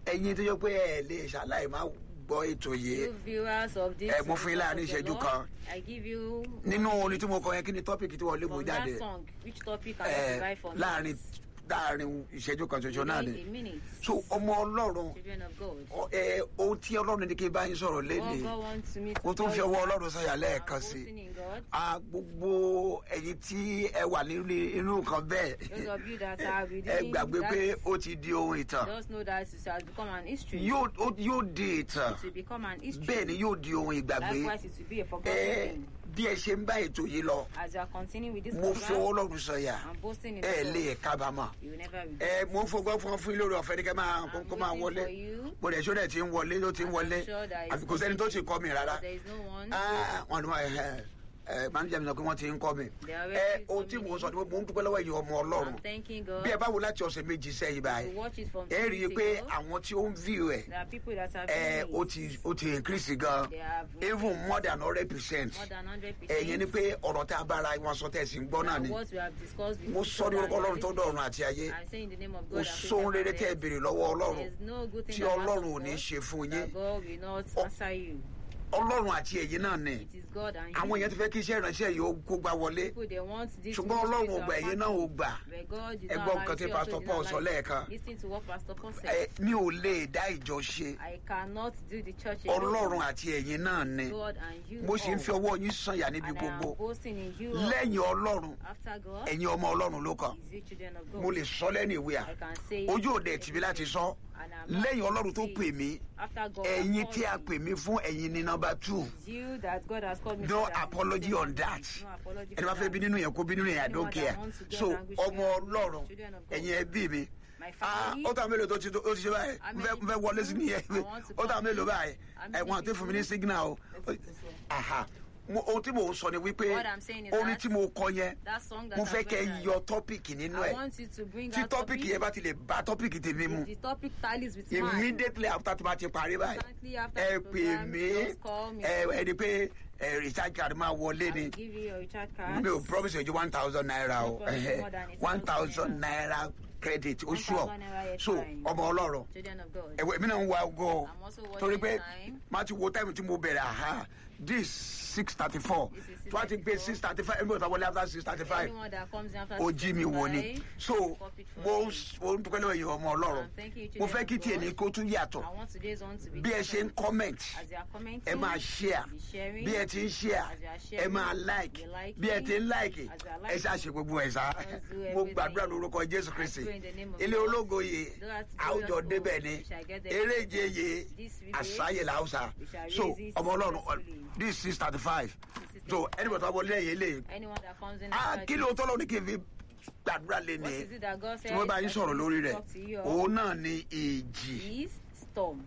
ẹ̀yin tó yẹ pé ẹ lè ṣaláì má gbọ́ ètò yìí You viewers of this. Ẹ, mo fún yín láàrin Voice of the ìṣẹ́jú Lord, kan. I give you. nínú orin tí mo kọ yẹn kí ni tọ́pìkì tí wọ́n lé mo From jáde that song, which topic can ẹ, I provide for me? láàrin láàrin ìṣẹ́jú kan ṣoṣo náà Within ni a minute. so ọmọ ọlọ́run Children of God. ọ- ẹ, ohun tí ọlọ́run ní kí n bá yín sọ̀rọ̀ What léde God wants me to mo tún tell fi you ọwọ́ is ọlọ́run sọ̀yà I'm lẹ́ẹ̀kan sí boasting in God. a gbogbo ẹ̀yin tí ẹ wà nínú inú nǹkan Those bẹ́ẹ̀ of you that are ẹ within gbàgbé that, pé ó ti di ohun ìtàn just know that it has become an history. yóò ó- yóò di ìtàn It will become an history. bẹ́ẹ̀ ni yóò di ohun ìgbàgbé Likewise, it will be a forgotten ẹ thing. bí ẹ ṣe ń bá ètò yìí lọ As you are continuing with this mo fi ọwọ́ program, ọlọ́run sọ̀yà I'm boasting in ẹ the lè Lord. kábàámọ̀ You will never ẹ regret. mo ń fọgbọ́n fún fún yín lórí ọ̀fẹ́ ní kẹ́ máa I'm kó máa waiting wọlé for you. mo dẹ̀ ṣó dẹ̀ ti ń wọlé ló ti ń And wọlé I'm sure that àfi it's kò sẹ́ni tó ti kọ́ mi rárá There is no one. Ah, wọn ni wọn ẹ ẹ manager mi sọ pé wọ́n ti ń kọ́ mi They are ẹ already ohun tí mo coming sọ ni mo ń dúpẹ́ lọ́wọ́ ẹ̀yin ọmọ ọlọ́run I'm thanking God. bí ẹ bá wo láti ọ̀sẹ̀ méjì sẹ́yìn báyìí to watch it from ẹ rí i two pé weeks ago. àwọn tí ó ń view ẹ̀ There are people that have ẹ viewed ó it. ti ó ti increase gan They have even more than hundred percent more than 100%. ẹ̀yin ni pé ọ̀rọ̀ tá a bára wọn sọ tẹ̀sí ń gbọ́ náà ni What we have discussed with mo each sọ ní other orúkọ ọlọ́run and tó dọ̀run àti ayé I say in the name of kò God. that sóhun rere created tẹ́ ẹ heaven béèrè lọ́wọ́ and earth. ọlọ́run There's no good thing tí that ọlọ́run ò God ní ṣe fún that yín God will not Oh. answer you. ọlọ́run àti ẹ̀yin náà ni It is God and àwọn you. èèyàn ti fẹ́ kí iṣẹ́ ìránṣẹ́ yìí ó kó gbá wọlé People they want this ṣùgbọ́n ọlọ́run ò ministry to gbà ẹ̀yin happen. náà ò gbà But God did Ẹ not gbọ́ allow nǹkan it. tí He Pastor also did Paul not sọ allow it. lẹ́ẹ̀kan. Listen to what Pastor Paul ẹ said. mi ò lè dá ìjọ ṣe I cannot do the church alone. ọlọ́run àti ẹ̀yin náà ni God and you mo sì ń fi all. ọwọ́ yín sànyà níbi And I am gbogbo boasting in you all. lẹ́yìn ọlọ́run After God, ẹ̀yin ọmọ ọlọ́run ló kàn is you children of God. mo lè sọ lẹ́nu ìwé à I can say it. ojú òde tìmí láti sọ And I'm not lẹ́yìn ọlọ́run tó saying pè mí After God ẹ̀yin has tí a called pè mí fún ẹ̀yin ní nọmba two It's you that God has called me no to that apology I'm on that No apology ẹni for bá fẹ́ that. bí nínú yẹn kó bí nínú yẹn I don't Anyone that care wants to go so language ọmọ children, ọlọ́run children of God. ẹ̀yin ẹbí mi My ah family. ó tà mélòó tó ti tó ti ṣe báyìí How n many fẹ́ n fẹ́ wọlé sí nìyẹn people I want to ó tà come mélòó to? báyìí How many ẹ̀wọ̀n àti fún mi ní people? signal o Let's put it this way. aha Mo- ohun tí mò ń sọ ni wípé What I'm saying is orin that tí mo kọ yẹn That song that mo I'm fẹ́ kẹ́ going to- yọ tọ́pìkì nínú I ẹ̀ want you to bring tí out tọ́pìkì yẹn bá ti lè bá tọ́pìkì tèmi mu If the topic tallies with mine. immediately after tí wọ́n ti parí báyìí Instantly after ẹ the pè program, mí just call me. ẹ ẹni pé ẹ recharge card máa wọlé I ni will give you your recharge card. mi ò promise you one thousand naira o No promise more than a one thousand thousand naira credit o 1,000 sure naira is so fine. ọmọ ọlọ́run Children of God. ẹ̀wọ̀ èmi náà ń wa ogo I'm also torí watching pé time. má ti wo time tí mo bẹ̀rẹ̀ aha this six thirty four This is tí wọ́n ti gbé 6:34. six thirty five ẹni bó ta wọlé after six thirty five Anyone that comes in after ó jí mi wò ni 65, so copy it for mo me. ń mo ń dúpẹ́ lọ́wọ́ yìí ọmọ ọlọ́run Um, thank you, mo children fẹ́ kí of tiẹ̀ God. ní kó tún yàtọ̀ I want today's on to be bí ẹ ṣe ń different. comment As you are commenting, ẹ máa share be sharing. bí ẹ ti ń share As you are ẹ sharing, máa like you like bí ẹ it. ti ń like As you are ẹ liking. ṣáà ṣe gbogbo ẹ̀ sá Just do mo everything. gbàdúrà lórúkọ jésù I kristi pray in the name of ilé God. ológo yìí That's àwùjọ glorious débẹ̀ hope. ni We shall get there. eréje yìí This will àṣàyè raise. làwùsà We shall so raise it ọmọ ọlọ́run successfully. this six thirty five This is so it. ẹni bọ̀ tó wọlé ẹ̀yẹ lè Anyone that comes in ah after kí this, ló tọ́lọ́ ní kí n fi gbàdúrà lé What ní is it that God tí said? wọ́n bá yín that sọ̀rọ̀ should lórí rẹ̀ talk to you òun náà ni ìjì is storm.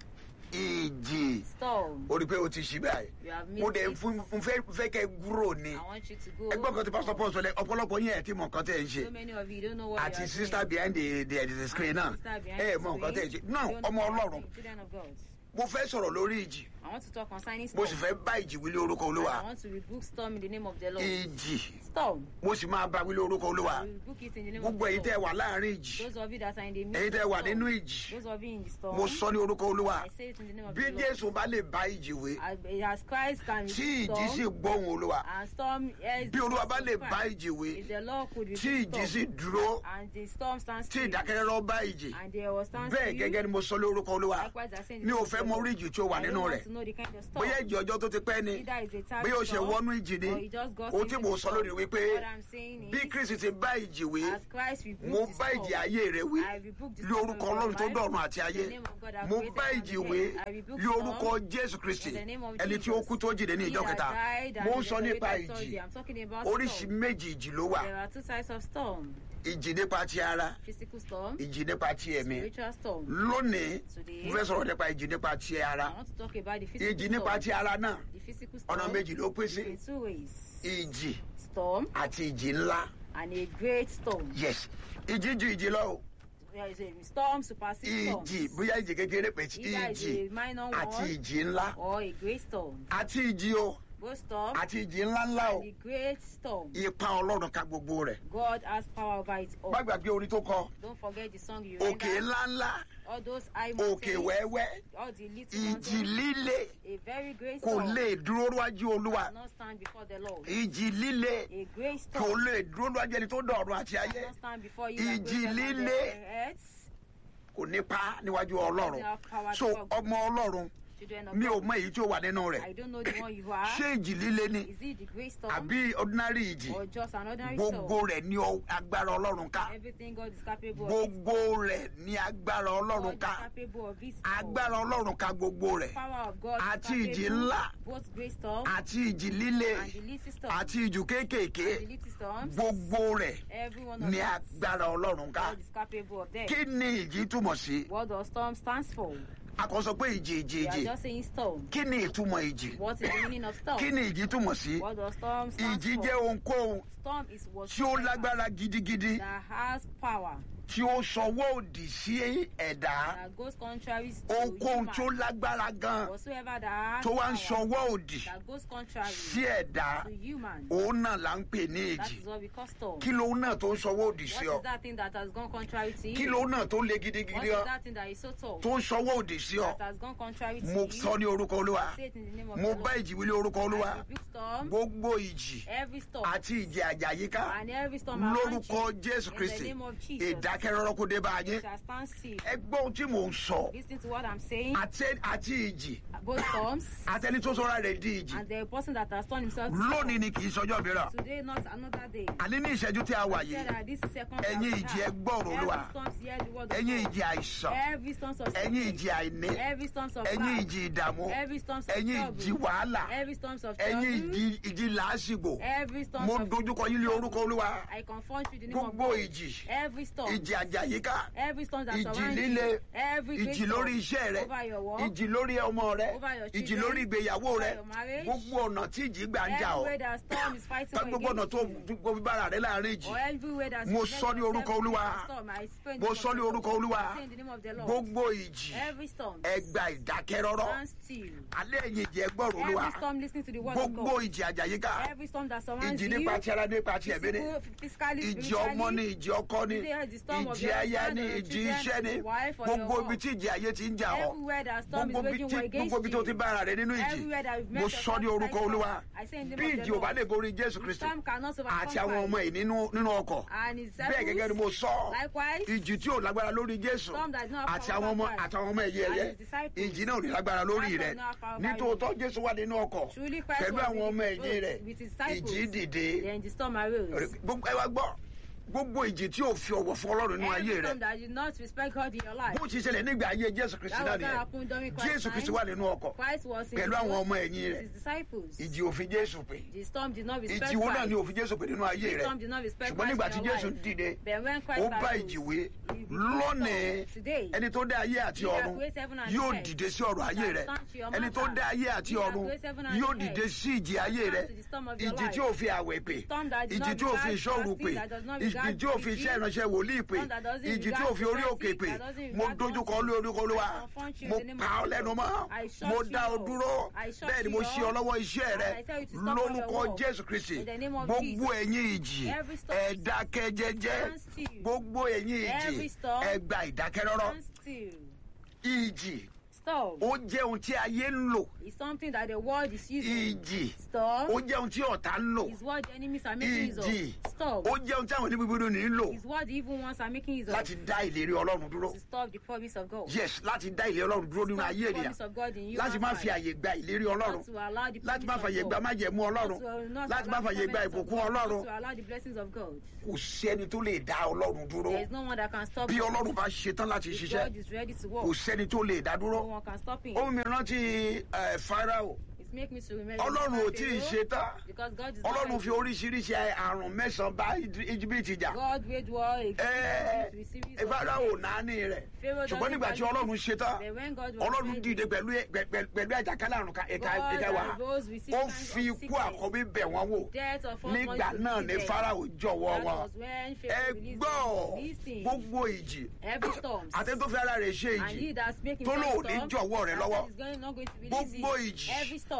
ìjì Storm. o rí i pé o ti ṣí báyìí You have mo missed dẹ̀ it. fún mo fẹ́ fẹ́ kẹ́ gúrò ni I want you to go. ẹgbọ́n kan tí pásítọ̀ paul sọ lẹ ọ̀pọ̀lọpọ̀ yín ẹ̀ tí mọ̀ nǹkan tẹ̀ ń ṣe So many of you don't know what àti you are sister doing. behind the the, the screen náà And sister behind ẹ the mọ̀ nǹkan tẹ̀ ń ṣe screen, náà don't ọmọ know what you are ọlọ́run doing. Children of God. mo fẹ́ sọ̀rọ̀ lórí ìjì I want to talk concerning mo storm. sì fẹ́ bá ìjì wílé orúkọ And olúwa I want to rebuke storm in the name of the Lord. ìjì Storm. mo sì máa bá wílé orúkọ olúwa I will rebuke it in the name of gbogbo the èyí tẹ́ Lord. wà láàrin ìjì Those of you that are in the midst èyí tẹ́ of wà storm, nínú ìjì Those of you in the storm. mo sọ ní orúkọ olúwa I say it in the name of bí the Lord. jésù bá lè bá ìjì wé As, as Christ can tí rebuke ìjì sì storm, gbóhùn olúwa and storm yes, bí olúwa bá lè Christ. bá ìjì wé If the Lord could tí rebuke ìjì sì storm, dúró and the storm stands tí still, ìdákẹ́rẹ́rọ́ bá ìjì and there was stand bẹ́ẹ̀ still, gẹ́gẹ́ ni mo sọ lórúkọ olúwa likewise I say in the mi ò name of fẹ́ the mọ Lord. orí ìjì tí ó wà I don't nínú want rẹ̀ to know the kind of storm. bóyá ìjì ọjọ́ tó ti pẹ́ ni Either it's a tag bóyá o ṣe storm, wọnú ìjì ni or you just got ohun tí into mo the sọ storm. lónìí wípé What I'm saying bí is, kristi ti bá ìjì wé as Christ rebuked mo the bá storm, ìjì ayé rẹ wí I rebuke the lé storm orúkọ of ọlọ́run tó your life. dọ̀run àti ayé In the name of God, I mo created bá and ìjì made. wé I rebuke lé orúkọ storm. jésù kristi In the name of ẹni tí ó Jesus. kú tó jìde ní He ìjọ that kẹta died and mo ń is sọ nípa resurrected ìjì Thursday. I'm talking about oríṣi storm. méjì ìjì ló wà There are two types of storm. ìjì nípa ti ara Physical storm, ìjì nípa ti ẹ̀mí spiritual storm. lónìí Today, mo fẹ́ sọ̀rọ̀ nípa ìjì nípa ti ara I want to talk about the physical ìjì nípa storm. ti ara náà The physical storm ọ̀nà méjì ló pín sí in two ways. ìjì Storm àti ìjì ńlá and a great storm. yes ìjì ju ìjì lọ o There is a storm supersedes storm. ìjì bóyá ìjì kékeré pé tí Either it's ìjì a minor àti one ìjì ńlá or a great storm. àti ìjì o both storm àti ìjì ńláńlá o and the great storm. ipa ọlọ́run ka gbogbo rẹ̀ God has power over it all. má gbàgbé orin tó kọ Don't forget the song you òkè render. ńláńlá All those high òkè mountains, wẹ́wẹ́ all the little ìjì mountains, líle a very great kò storm lè dúró níwájú olúwa cannot stand before the Lord. ìjì líle A great kò storm lè dúró níwájú ẹni tó dọ̀run àti ayé cannot stand before you. that Ìjì greater than líle. the earth. kò nípa níwájú ọlọ́run Doesn't have power so before God. ọmọ ọlọ́run Children of mi ò God. mọ èyí tí ó wà nínú I rẹ̀ don't know the one you are. ṣé ìjì líle ni Is it the great storm àbí ordinary ìjì or just an ordinary gbogbo storm? rẹ̀ ní ọ- agbára ọlọ́run ká Everything God is capable of. gbogbo rẹ̀ ní agbára God ọlọ́run is ká capable of this. agbára ọlọ́run ká gbogbo rẹ̀ power of God is àti ìjì capable, ńlá both great storm àti ìjì líle and the little storm àti ìjù kéékèèké and the little storms. gbogbo rẹ̀ Every one of ní us, agbára ọlọ́run ká God is capable of them. kí ni ìjì túmọ̀ sí What does storm stands for? a kò sọ pé ìjì ìjì We are ìjì just saying storm. kí ni ìtumọ̀ ìjì What is the meaning of storm? kí ni ìjì túmọ̀ sí What does storm stand ìjì for? jẹ́ ohunkóhun Storm is what tí ó lágbára gidigidi that has power tí ó sọwọ́ òdì sí ẹ̀dá that goes contrary to ohunkóhun tí ó human. lágbára gan Whatsoever that has tó wá ń power sọwọ́ òdì that goes contrary sí ẹ̀dá to human. òun náà là ń pè ní That ìjì is what we call storm. kí lóun náà tó ń sọwọ́ òdì sí What ọ is that thing that has gone contrary to kí you? lóun náà tó le What gidigidi is ọ that thing that is so tall tó ń sọwọ́ òdì sí ọ that has gone contrary to mo you? sọ ní orúkọ olúwa Say it in the name of mo the bá Lord. ìjì wílé orúkọ olúwa I rebuke storm, gbogbo ìjì every storm, àti ìjì àjàyíká and every storm around lórúkọ you. jésù In kristi the name of Jesus. ìdákẹ́rọ́rọ́ kó dé bá a yín shall stand still. ẹ gbọ́ ohun tí mò ń sọ Listen to what I'm saying. àti àti ìjì Both storms àtẹni tó sọra rẹ̀ di ìjì and the person that has turned himself to lónìí storm. ni kì í sọjọ́ mìíràn Today, not another day. àní ní ìṣẹ́jú tí a wà Said yìí that this second ẹ̀yin chapter, ìjì ẹ gbọ́ ọ̀rọ̀ olúwa Every storms hear the word of ẹ̀yin God. ìjì àìsàn Every storms of ẹ̀yin sickness. ìjì àìní Every storms of ẹ̀yin lack. ìjì ìdààmú Every storms of ẹ̀yin trouble. ìjì wàhálà Every storms of ẹ̀yin trouble. ìjì ìjì làásìgbò Every storms mo of dojúkọ yín lé orúkọ olúwa I confront you in the name of gbogbo God. ìjì Every storm. ìjì àjàyíká Every storm that ìjì surrounds líle you. Every great ìjì lórí storm iṣẹ́ rẹ over your work. ìjì lórí ọmọ rẹ Over your ìjì children, lórí ìgbéyàwó over rẹ your marriage. gbogbo ọ̀nà tí ìjì gbà ń jà ọ́ Everywhere that storm is fighting for gbogbo ọ̀nà against tó you. tó fi bára rẹ láàrin ìjì Or everywhere that Mo you sọ ní let orúkọ yourself Olúwa. be in storm, I speak in mo the sọ ní name of orúkọ the Lord. olúwa I say in the name of the Lord. gbogbo ìjì Every storm. ẹ gba ìdákẹ́rọ́rọ́ Stand still. alẹ́ ẹ̀yin ìjì ẹ gbọ́rọ̀ olúwa Every storm listening to the word of gbogbo God. ìjì àjàyíká Every storm that surrounds ìjì you. nípa ti ara nípa ti ẹ̀mí ni physical, physically, ìjì ọmọ ni spiritually. ìjì ọkọ ni Today, the storm of ìjì your aya husband ni or your ìjì children, iṣẹ́ ni your wife or your gbogbo ibi work. tí ìjì ayé ti ń jà ọ́ Everywhere that storm is gbogbo ibi waging tí war against gbogbo ibi tó ti you. bára rẹ nínú ìjì Everywhere that you've mo met sọ ní yourself orúkọ like olúwa storm. I say in the bí name of ìjì the ò bá Lord. lè borí jésù The kristi storm cannot overcome àti àwọn ọmọ Christ. yìí nínú nínú ọkọ̀ And his bẹ́ẹ̀ gẹ́gẹ́ ni disciples, mo sọ likewise, ìjì tí ò lágbára lórí jésù Storm that does not have àti power àwọn ọmọ over Christ. àtàwọn ọmọ ẹ̀yẹ And ẹ̀yẹ his disciples. ìjì náà ò ní lágbára lórí Christ rẹ does not have power over nítòótọ́ jésù wà nínú ọkọ̀ Truly Christ pẹ̀lú was àwọn in ọmọ his ẹ̀yìn boat rẹ̀ with his disciples. ìjì dìde Then the storm arose. gbogbo ẹ wá gbọ́ gbogbo ìjì tí ò fi ọ̀wọ̀ fún ọlọ́run nínú ayé Every rẹ storm that did not respect God in your life. bó ti ṣẹlẹ̀ nígbà ayé jésù kristi That náà was what nìyẹn happened during Christ's jésù kristi time. wà nínú ọkọ̀ Christ was in pẹ̀lú the àwọn boat ọmọ ẹ̀yìn with rẹ̀ his disciples. ìjì òfin jésù pè The storm did not respect ìjì wo náà ni Christ. òfin jésù pè nínú ayé The rẹ storm did not respect ṣùgbọ́n nígbà Christ tí in your jésù life. dìde Then when Christ ó bá arose, ìjì wé he rebuked lónìí storm. Today, ẹni tó dá ayé àti He that ọ̀run creates heaven and yóò earth dìde sí ọ̀rọ̀ ayé shall rẹ stand to your ẹni tó matter. dá ayé àti He that ọ̀run creates heaven and yóò earth dìde sí ìjì ayé shall rẹ stand to the storm of your ìjì life. tí ò fi àwẹ̀ pè storm that does ìjì not tí ò fi regard ìṣòro fasting, pè that does not ìjì regard tí ò fi preaching, iṣẹ́ ìránṣẹ́ wòlíì pè storm that doesn't ìjì tí regard ò fi orí òkè prophecy, pè that doesn't mo regard dojúkọ gospel. lé orúkọ olúwa I confront you mo in the name pa of ọ́ the lẹ́nu Lord. mọ́ I shut mo you dá ọ up. dúró I shut bẹ́ẹ̀ ni you mo ṣí ọ up. lọ́wọ́ iṣẹ́ And rẹ I tell you to stop all your lórúkọ work. jésù kristi In the name of gbogbo Jesus. ẹ̀yin ìjì Every storm ẹ dákẹ́ jẹ́jẹ́ stand still. gbogbo ẹ̀yin ìjì Every storm ẹ gba ìdákẹ́rọ́rọ́ Stand still. ìjì Storm ó jẹ́ ohun tí ayé ń lò is something that the world is using. ìjì Storm ó jẹ́ ohun tí ọ̀tá ń lò is what the enemies are making use ìjì of. Storm ó jẹ́ ohun tí àwọn oníbíbídó ní ń lò is what the evil ones are making use of láti dá ìlérí ọlọ́run dúró to stop the promise of God. yes láti dá ìlérí ọlọ́run dúró nínú Stop ayé the ènìyàn promise of God in you láti and má fi I. àyè gba ìlérí ọlọ́run Not to allow the láti má promise fàyè of gba God. májẹ̀mú ọlọ́run Not to not láti má allow the fàyè gba covenants of ìbùkún God. ọlọ́run Not to allow the blessings of God. kò sí ẹni tó lè dá ọlọ́run dúró There is no one that can stop bí him. ọlọ́run bá ṣetán láti If ṣiṣẹ́ God is ready to kò work, sẹ́ni tó lè dá no dúró one can stop him. ohun mi rántí ẹ, Fáráò It makes me to remember ọlọ́run ò Pharaoh, tí ì ṣetán because God is not ọlọ́run ready. fi oríṣiríṣi àrùn mẹ́sàn-án bá íjíbítì jà God wage war against ẹ with series ẹ of Fáráò events. náání rẹ̀ Pharaoh ṣùgbọ́n doesn't nígbà tí value ọlọ́run it. ṣetán But when God was ọlọ́run ready, dìde pẹ̀lú pẹ̀lú pẹ̀lú àjàkálẹ̀ àrùn ká- ẹ̀ka God ẹ̀ka wa arose with six ó kinds fi of ikú sickness. àkọ́bí bẹ̀ wọ́n wò Death of all nígbà money náà to ni them. Fáráò jọ̀wọ́ That wọn was when ẹ Pharaoh released gbọ́ them. Listen, gbogbo ìjì every storm àti tó fi ara rẹ̀ ṣe and he ìjì that's making tó lò storm, ní jọ̀wọ́ rẹ̀ that lọ́wọ́ is going, not going to release gbogbo it. ìjì Every storm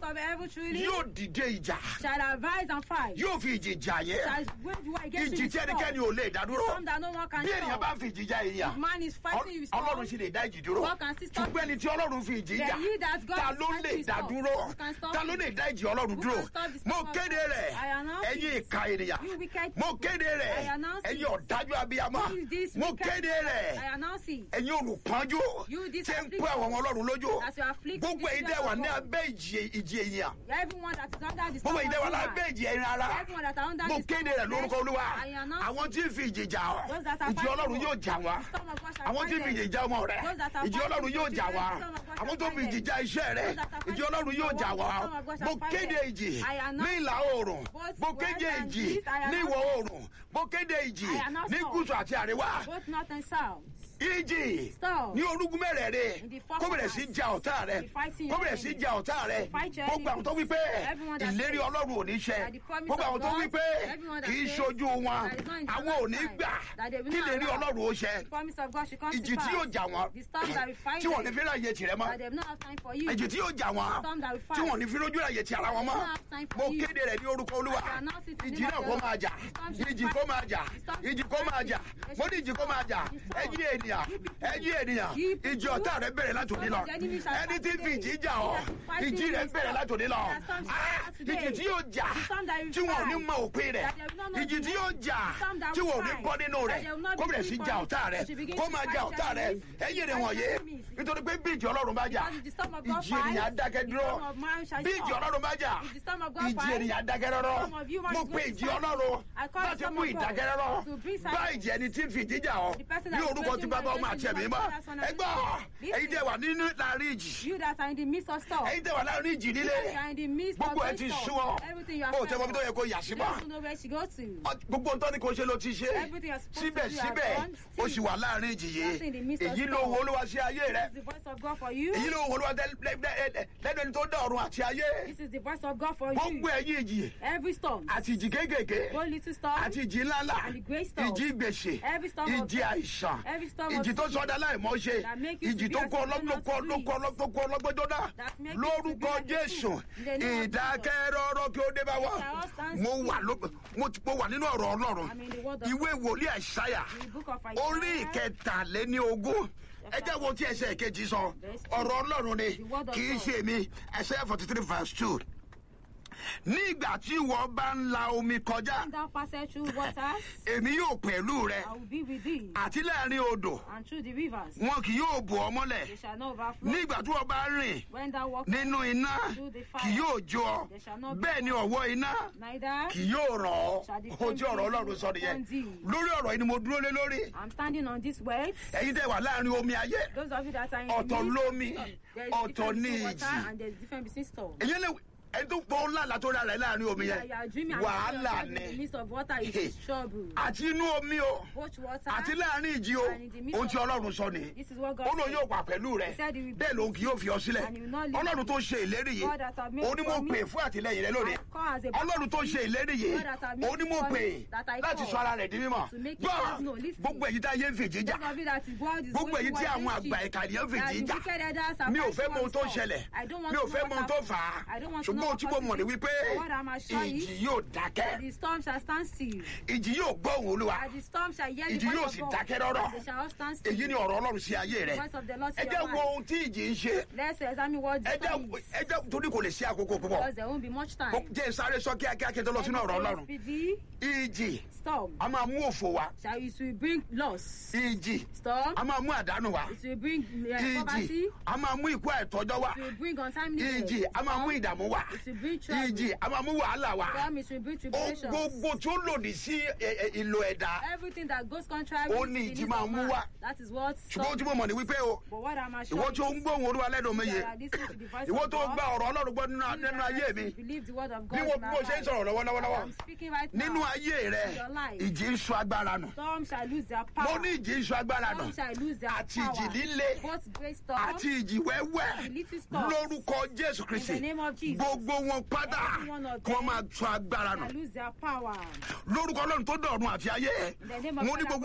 host of heaven truly yóò dìde ìjà shall arise and fight. yóò fi ìjì jà yẹn Shall wage war against ìjì you tí with ẹnikẹ́ni sword. ò lè dádúró Some that no one can bí ènìyàn bá stop. fi ìjì jà èèyàn If man is fighting you with ọlọ́run sword, sì lè dá ìjì dúró God can still stop ṣùgbọ́n ẹni tí ọlọ́run fi ìjì Then jà he that God ta is ló fighting lè with dá sword, dúró who can stop ta ló him? lè dá ìjì ọlọ́run Who dúró can stop the mo storm of kéde God? rẹ̀ I announce ẹ̀yin it. ìka ènìyàn You wicked mo kéde rẹ̀ rẹ̀ I announce ẹ̀yin it. ọ̀dájú abiyamọ Who is this mo wicked kéde man? rẹ̀ I announce it. ẹ̀yin olùpọ́njú You this tí ń afflicted. pẹ́ àwọn ọmọ ọlọ́run lójú As you afflict gbogbo the ẹ̀yin tẹ́ wà ní children of abẹ́ ìjì ìjì èèyàn Everyone that is under the gbogbo ẹ̀yin tẹ́ wà storm of lábẹ́ human. ìjì ẹ̀yin ara Everyone that are under mo the storm kéde of rẹ̀ lórúkọ flesh, olúwa I announce àwọn tí ń fi ìjì jà ọ́ Those that are ìjì fighting ọlọ́run war. yóò jà wá The storm of God shall àwọn tí ń fi fight ìjì them. jà ọmọ rẹ̀ Those that are ìjì ọlọ́run fighting yóò the jà wá children, the storm of God àwọn shall tó fi fight ìjì them. jà iṣẹ́ rẹ̀ Those that are ìjì fighting ọlọ́run the yóò jà wá storm of God shall mo fight kéde them. ìjì I announce ní ìlà oòrùn both mo west kéde and ìjì east, I ní announce ìwọ̀ oòrùn mo kéde ìjì I announce ní all. gúúsù àti àríwá Both north and south. ìjì Storm. ní orúkún mẹ́rẹ̀ẹ̀rẹ̀ In the four kó bẹ̀rẹ̀ sí corners. ja ọ̀tá rẹ̀ Be fighting kó your bẹ̀rẹ̀ sí enemies. ja ọ̀tá rẹ̀ Fight your gbogbo àwọn tó wí pé Everyone that ìlérí says ọlọ́run ò ní ṣẹ that the promise gbogbo of àwọn tó God, wí pé everyone that kì í says ṣojú wọn that is not in the àwọn ò ní lifetime, gbà that they will kí not ìlérí allow. ọlọ́run ó ṣẹ The promise of God should come ìjì to tí pass. yóò jà wọ́n The storm that will fight tí wọ́n ní them. fi ráyè tirẹ̀ mọ́ That they will not have time for you. ìjì tí yóò jà wọ́n storm that will tí fight. wọ́n ní fi rójú ráyè ti ara wọn mọ́ They will not have time for mo you. kéde rẹ̀ ní orúkọ olúwa I announce it in the ìjì name náà of kó the máa Lord. jà The storm shall ìjì fight. kó máa jà The storm ìjì shall kó máa fight. jà The mo ní ìjì kó máa jà storm. ẹ̀yin ènìyàn ẹ̀yin ènìyàn You people. ìjì ọ̀tá rẹ̀ bẹ̀rẹ̀ látòní lọ The enemy shall ẹni fight tí ń fi today. ìjì jà ọ́ He that is fighting ìjì rẹ̀ against bẹ̀rẹ̀ us. látòní lọ The storm shall Ah, start today. ìjì tí yóò jà The storm that will tí wọn ò ní fight. mọ òpin rẹ̀ That they will not know ìjì the tí end. yóò jà The storm that tí will wọn ò ní fight. bọ́ nínú That rẹ̀ they will not kó be bẹ̀rẹ̀ sí free jà from ọ̀tá it. rẹ̀ She begins kó to máa fight jà ọ̀tá rẹ̀ enemies. ẹ̀yin rẹ̀ Fight wọ̀nyé enemies. nítorí pé bí ìjì ọlọ́run bá jà Because if the storm of God ìjì ènìyàn fights, dákẹ́ the dúró storm of man shall bí ìjì stop. ọlọ́run bá jà If the storm of God ìjì fights, ènìyàn dákẹ́ rọ́rọ́ storm of human mo is pe going to ìjì fight. ọlọ́run I call the láti storm mú of God ìdákẹ́ rọ́rọ́ to bring bá silence. ìjì ẹni tí ń fi ìdí jà ọ́ The person ní that is orúkọ tí waging bàbá war ọmọ àti against ẹ̀mí you, mọ́ that's one of ẹ gbọ́ the- ẹ̀yin tẹ́ wà nínú láàrin ìjì You that are in the midst of storm. ẹ̀yin tẹ́ wà láàrin ìjì líle You are in the midst of gbogbo ẹ great ti storm. sú ọ Everything you are o tẹ́ mọ bí tó afraid yẹ of. kó yà sí You mọ́ don't know where she go to. gbogbo ntọ́ ni kò ṣe ló ti ṣe Everything you're supposed to do, you have síbẹ̀síbẹ̀ done. o sì wà láàrin ìjì You are still in the yìí midst of èyí ló storm. wo olúwa sí ayé rẹ This is the voice of God for you. èyí ló wo olúwa tẹ- lẹ- lẹ- lẹ- lẹ́nu ẹni tó dá ọ̀run àti ayé This is the voice of God for gbogbo you. ẹ̀yin ìjì Every storm. àti ìjì kéékèèké One little storm. àti ìjì ńláńlá And the great storm. ìjì gbèsè Every storm of ìjì àìsàn Every storm of ìjì tó sickness sọdá láìmọ́ ṣe that make you to ìjì be tó as kó you do not ọlọ́gbọ́n breathe. tó kó ọlọ́gbọ́n jóná That make you to be lórúkọ like a jésù fool. In the name of ìdákẹ́rọ́rọ́ kí ó dé bá wa shall all stand mo still. wà ló- mo ti- mo wà nínú ọ̀rọ̀ ọlọ́run I'm in the word of ìwé wòlíì àìsáyà In the book of orí Isaiah. ìkẹtàléní ogún ẹ jẹ́ wo tí ẹsẹ̀ kejì sọ ọ̀rọ̀ ọlọ́run ni The word of kì í God. ṣe mi ẹsẹ̀ forty three verse two ní ìgbà tí ìwọ bá ń la omi kọjá When thou passest through waters, èmi yóò pẹ̀lú rẹ I will be with thee. àti láàrin odò And through the rivers, wọn kì yóò bò ọ mọ́lẹ̀ they shall not overflow. ní ìgbà tí wọ́n bá rìn When thou walkest nínú iná through the fire, kì yóò jó ọ there shall not be bẹ́ẹ̀ ni ọ̀wọ́ iná neither kì yóò ràn ọ́ shall the ohun tí ọ̀rọ̀ ọlọ́run sọ nìyẹn upon thee. lórí ọ̀rọ̀ yìí ni mo dúró lé lórí I'm standing on this words. ẹ̀yin tẹ́ wà láàrin omi ayé Those of you that are in the ọ̀tọ̀ midst, lómi there is ọ̀tọ̀ difference ní between water ìjì and there is difference between storm. èyí lè ẹni tó pọ̀ ńlá la tó rà rẹ̀ láàrin omi Yeah, yẹn you are dreaming and wàhálà you are in the ni midst of water is trouble. àti inú omi o Both water àti láàrin ìjì o and in the midst ohun tí of ọlọ́run sọ ni This is what God ó lóun said. yóò wà pẹ̀lú rẹ He said he will bẹ́ẹ̀ lòun kì yóò fi ọ sílẹ̀ and he will not leave ọlọ́run you. tó ṣe ìlérí yìí God that have made òun ni mo promise. pè fún àtìlẹyìn rẹ lónìí I call as a ọlọ́run tó ṣe ìlérí yìí God that have made òun ni mo pè promise that I láti call sọ ara rẹ̀ di mímọ̀ to make gbọ́ yourself known. Listen. gbogbo èyí tá a yé ń fèjì jà Those of you that is God is gbogbo going èyí to tí war àwọn against àgbà you. ìkànnìyàn That fèjì the jà wicked elders are mi ò fẹ́ fighting mọ ohun tó one storm. ṣẹlẹ̀ I don't want mi ò to know fẹ́ what mọ ohun tó happened. fà á I don't want to know ṣùgbọ́n ohun what tí mo mọ̀ ní happened. wípé But what I'm assured ìjì is yóò dákẹ́ The storm shall stand still. ìjì yóò gbọ́ òun olúwa And the storm shall hear the ìjì yóò voice sì of God. dákẹ́ rọ́rọ́ And they shall all stand still. èyí ni ọ̀rọ̀ ọlọ́run sí ayé rẹ The voice of the Lord ẹ to jẹ́ your wo mind. ohun tí ìjì ń ṣe Let's examine what ẹ the jẹ́ storm is. ẹ jẹ́ torí kò lè ṣe àkókò púpọ̀ Because there won't be much time. jẹ́ sáré sọ kíákíá kí n tó lọ sínú ọ̀rọ̀ ọlọ́run Speedy ìjì storm a máa mú òfò wá shall it will bring loss. ìjì Storm a máa mú àdánù wá it will bring uh, ìjì poverty. a máa mú ikú àìtọ́jọ́ wá It will bring untimely death. ìjì a máa mú Storm, ìdààmú wá It will bring trouble. ìjì a máa mú wàhálà wá Storm it will bring ohun tribulations. gbogbo tó lòdì sí ẹ, ẹ, ìlò ẹ̀dá Everything that goes contrary Ó to ní the ìjì needs máa of mú man. wá. That is what ṣùgbọ́n ohun storm tí mo mọ̀ ní wípé o But what I'm ìwọ assured tó ń gbóhùn olúwa lẹ́nu mi is yé that I listen to the voice ìwọ of tó God. gba ọ̀rọ̀ ọlọ́run gbọ́ nínú You nínú that ayé mi Believe the word of bí God mo in bí my mo ṣe ń life. sọ̀rọ̀ lọ́wọ́lọ́wọ́ I'm speaking right now. nínú ayé rẹ Your life. ìjì ń sọ agbára nù Storm shall lose their mo power. ní ìjì ń sọ agbára nù Storm shall lose their àti power. ìjì líle Both great storm àti ìjì wẹ́wẹ́ and little storms lórúkọ jésù kristi In the name of Jesus. gbogbo wọn pátá Every one of kí wọ́n them máa sọ agbára nù shall lose their power. lórúkọ ọlọ́run tó dọ̀run àti ayé In the name of mo ní God, gbogbo